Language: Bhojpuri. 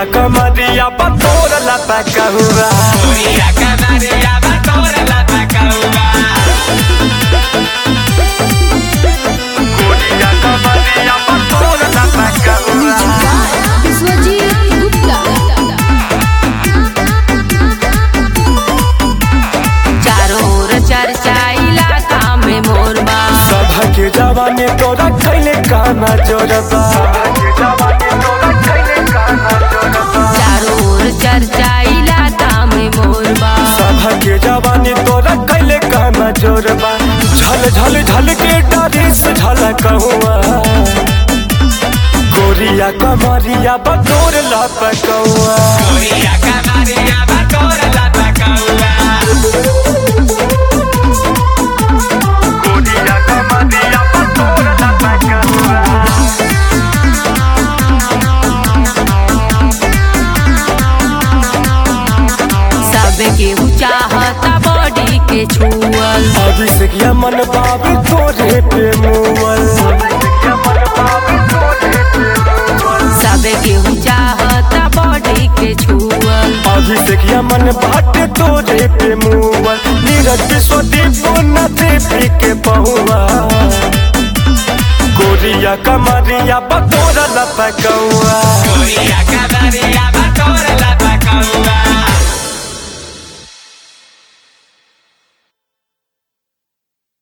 कमरिया बतोर लपकहुआ Goria canaria batora la pacaua गोरिया कमरिया बतोर लपकहुआ विश्वजीत गुप्ता चारों ओर चर्चा इलाका में मोर बा सभा के जवानी तोरा खैले काना जोरबा चारों ओर चर्चा इलाका में मोर बा सभा के जवानी तोरा खैले काना जोरबा झल झल झल के डारी से झलकहुआ गोरिया कमरिया बतोर लपकहुआ Goria canaria batora la pacaua गोरिया कमरिया बतोर लपकहुआ सबके चाहता बॉडी के छुअल अभिषेक मन बाबू तोरे पे मुअल सबके चाहता बॉडी के छुअल अभिषेक मन बाटे तोरे पे मुअल नीरज विश्वदीप नदी पी के पहुआ गोरिया कमरिया बतोरा लपकौआ Goria canaria batora la pacaua